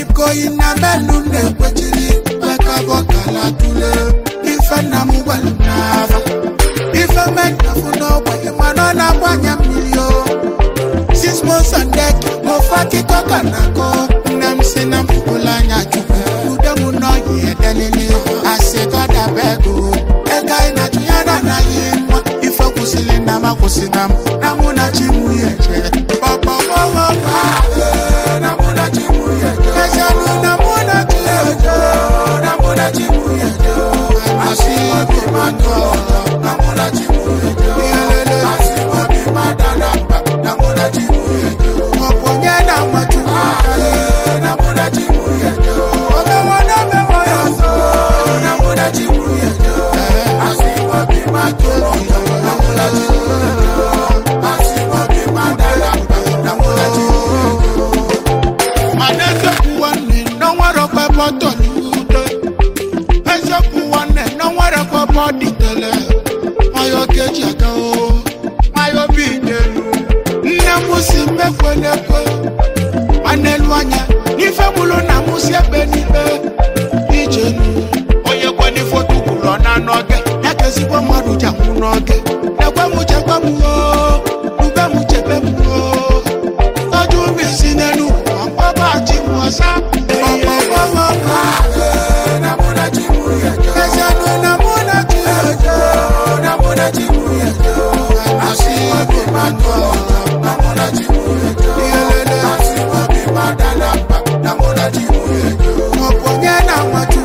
ikoyi na menu na-ekwechiri mekabọ kala tule ife nna m gwara m n'afa ife menyafu n'ogbenye mana ọ na-agbanye mmiri o six months and deck n'ofe akụkọ ka na-akọ nne m si na mpụpụla anya chukwu ude m n'ọyị edelele asị gọdaba ego ego anyị na ya na anaghị mma ife kwụsịrị na m akwụsịna m na mụ na chi mụ ya eje pọpọpọpọ na mụ na chi mụ ya eje ejenụ na mụ na chi ya eje na mụ na chi mụ ya eje asị obi mmadụ na mụ na chi mụ ya eje Iyelele. asị obi mmadụ na mba na mụ na chi mụ ya eje ọbụ onye na-ama chukwu na mụ na chi mụ ya eje omewo na omewo ya ọzọ na mụ na chi mụ ya eje asị obi mmadụ na mụ na chi mụ ya eje asị obi mmadụ na mba na mụ na chi mụ ya eje mana eziokwu nwanne na nwere ọkpebe ọtọ n'udo eziokwu nwanne na nwere ọkpebe ọ dịtele nwayọ keji aka o nwayọ bi n'elu nne m si mmekwe n'ekwe ma n'elu anya n'ife mụlụ na mụ si ebe n'ikpe ije nu onye kwe n'ife otu kwuru ọ na n'oge ya ka ezigbo mmadụ ji anwụ n'oge ekwe m chekwa m o ube m chebe m o tọ́jú mi sí nínú ọ̀pọ̀ bá ti wọ̀ sá. ọ̀pọ̀ bọ́wọ́ bá nàmúnà tí mú yẹjọ́. ẹsẹ̀ nu nàmúnà tí yẹjọ́. nàmúnà tí mú yẹjọ́. àṣì ọ̀bì máa tọ̀ nàmúnà tí mú yẹjọ́. ìyẹlẹlẹ àṣì ọ̀bì máa dáná pa nàmúnà tí mú yẹjọ́. ọ̀pọ̀ yẹn náà wọ́n tún